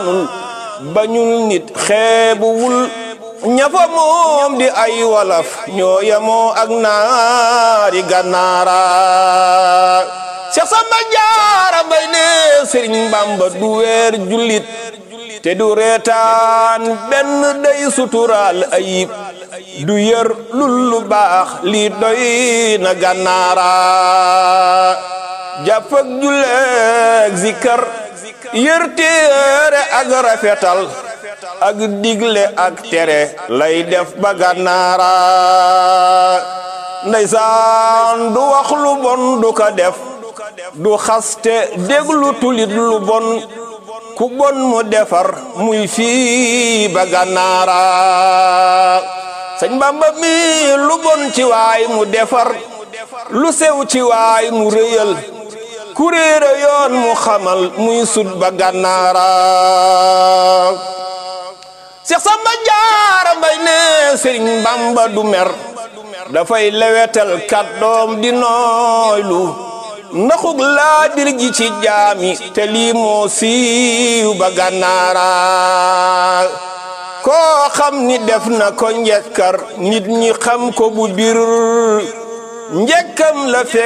cosaanul bañul nit xeebuwul ñafa moom di ay walaf ñoo yemoo ak naari gànnaara Seex Samba Jaara Mbay ne Sëriñ Bamba du weer jullit te du reetaan benn day suturaal ayib du yër lul lu baax lii doy na gànnaara jàpp ak julleeg zikar yër téere ak rafetal ak digle ak tere lay def ba gànnaara ndeysaan du wax lu bon du ko def du xaste déglu tulit lu bon ku bon mu defar muy fii ba gànnaara sëñ Bamba mi lu bon ci waay mu defar lu sew ci waay mu rëyal ku réere yoon mu xamal muy sut ba gànnaara Seex Samba Jaara Mbay ne Sëriñ Bamba du mer dafay lewetal kàddoom di nooylu ndaxug laa bir gi ci jaami te lii moo siiw ba gànnaara koo xam ni def na ko njekkar nit ñi xam ko bu bir njekkam la fekk